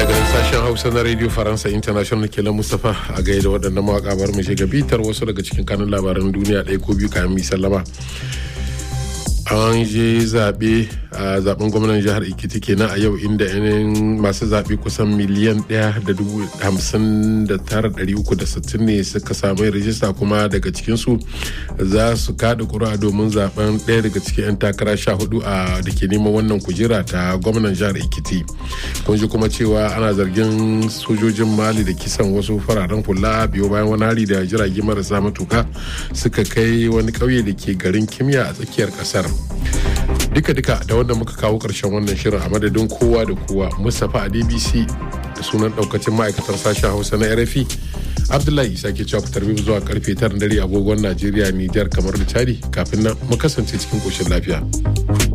sashen hausa na radio faransa international kenan mustapha a gaida waɗannan mawaƙa bar mu shiga bitar wasu daga cikin kanun labaran duniya ɗaya ko biyu kayan mi sallama an je zaɓe a zaben gwamnan jihar ikiti kenan a yau inda yanayin masu zaɓe kusan miliyan ɗaya da dubu hamsin da tara ɗari uku da sittin ne suka samu rijista kuma daga cikinsu za su kaɗa ƙuri'a domin zaben ɗaya daga cikin 'yan takara sha hudu a da ke neman wannan kujera ta gwamnan jihar ikiti kun ji kuma cewa ana zargin sojojin mali da kisan wasu fararen hula biyo bayan wani hari da jirage marasa matuka suka kai wani ƙauye da ke garin kimiyya a tsakiyar ƙasar duka-duka da wanda muka kawo ƙarshen wannan shirin a madadin kowa da kowa mustapha a dbc da sunan ɗaukacin ma'aikatar sashen hausa na rfi abdullahi isa ke cewa fitar zuwa karfe 9 dare agogon najeriya nijar kamar da chadi kafin nan mu kasance cikin ƙoshin lafiya.